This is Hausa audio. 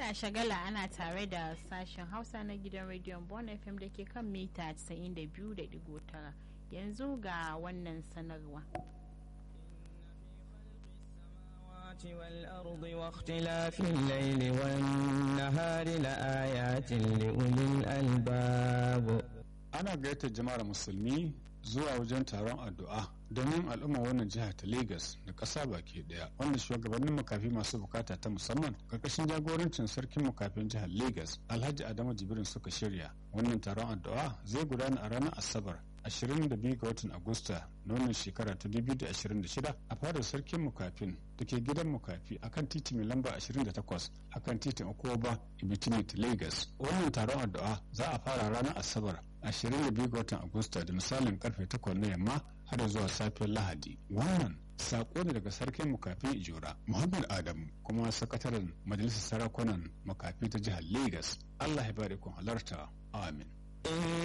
a shagala ana tare da sashen hausa na gidan rediyon bon fm da ke kan mita 92.9 yanzu ga wannan sanarwa والأرض واختلاف الليل والنهار لآيات لأولي الألباب ana gayyatar jama'ar musulmi zuwa wajen taron addu'a domin al'umma wannan jiha ta Legas da ƙasa baki ɗaya wanda shugabannin makafi masu bukata ta musamman karkashin jagorancin sarkin makafin jihar Legas Alhaji Adamu Jibrin suka shirya wannan taron addu'a zai gudana a ranar Asabar 22 ga watan Agusta na wannan shekara ta 2026 a fadar sarkin mukafin da ke gidan mukafi akan titi mai lamba 28 akan titin Okoba Ibitimit Lagos. Wannan taron addu'a za a fara ranar Asabar 22 ga watan Agusta da misalin karfe 8 na yamma har zuwa safiyar Lahadi. Wannan sako ne daga sarkin mukafi Ijora Muhammad Adamu kuma sakataren majalisar sarakunan makafi ta jihar Lagos. Allah ya bari kun halarta. Amin.